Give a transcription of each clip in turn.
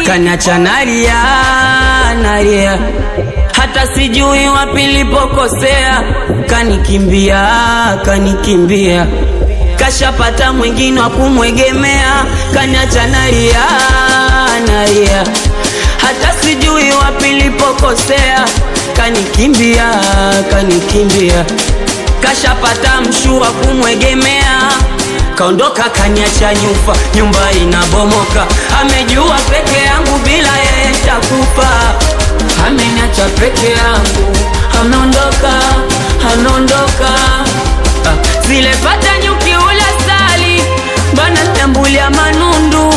kaniacha nalia nalia, hata sijui wapi nilipokosea, kanikimbia kanikimbia, kashapata mwingine wa kumwegemea, kaniacha nalia nalia, hata sijui wapi nilipokosea, kanikimbia kanikimbia, kashapata mshua kumwegemea kaondoka kaniacha nyufa, nyumba inabomoka, amejua peke yangu bila yeye takufa, ameniacha peke yangu, ameondoka, ameondoka. Ah, zile pata nyuki ula sali bana tambulia manundu,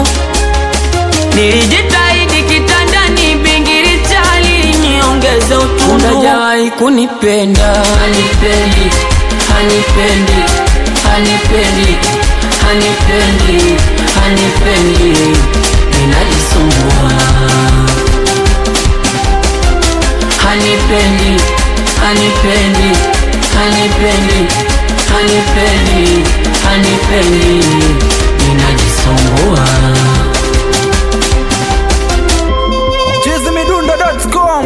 nilijitahidi kitandani, bingiri chali niongeze utundu, hajawahi kunipenda, hanipendi, hanipendi hanipendi, hanipendi, hanipendi, ninajisumbua. Hanipendi, hanipendi, hanipendi, hanipendi, hanipendi, ninajisumbua. chizimidundo.com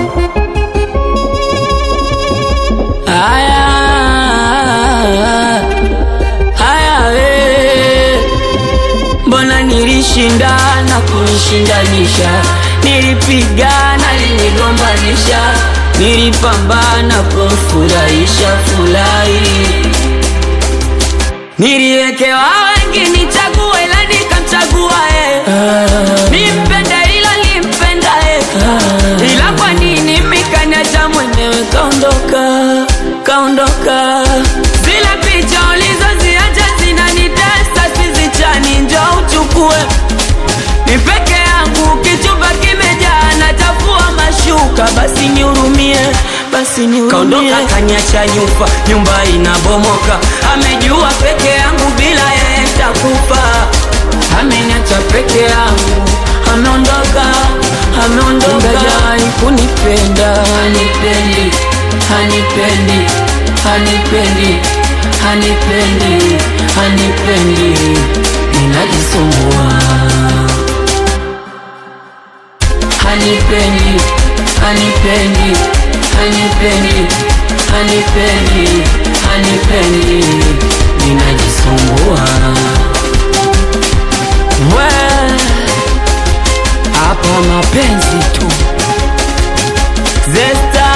Haya, haya we, mbona nilishindana kunishindanisha, nilipigana linigombanisha, nilipambana kumfurahisha furahi, niliwekewa wengi nichague, ila nikamchagua yeye, nimpende ila limpenda yeye, ila kwa nini mikaniacha mwenyewe kaondoka, kaondoka. Zile picha ulizoziacha zinanitesa, sizichani, njoo uchukue ni peke yangu, kichupa kimejaa, nachafua mashuka, basi nihurumie, basi nihurumie. Kaondoka kaniacha nyufa, nyumba inabomoka, amejua peke yangu, bila yeye takufa, ameniacha peke yangu, ameondoka, ameondoka, hajawahi kunipenda, hanipendi, hanipendi, hanipendi, hanipendi, hanipendi, ninajisumbua hanipendi, hanipendi, hanipendi, hanipendi, hanipendi, ninajisumbua. We, hapa mapenzi tu. Zesta,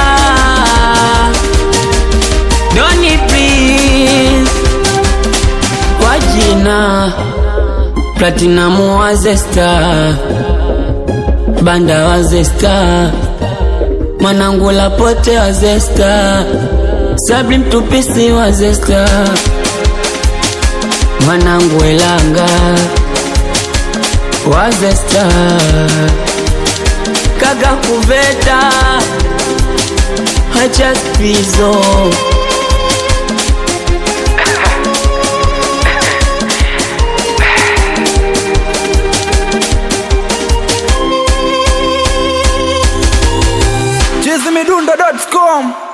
Doni please, kwa jina Platinum wa Zesta banda wa Zesta, mwanangu Lapote wa Zesta, Sabri mtupisi wa Zesta, mwanangu Elanga wa Zesta, kaga kuveta hacha spizo chizimidundo.com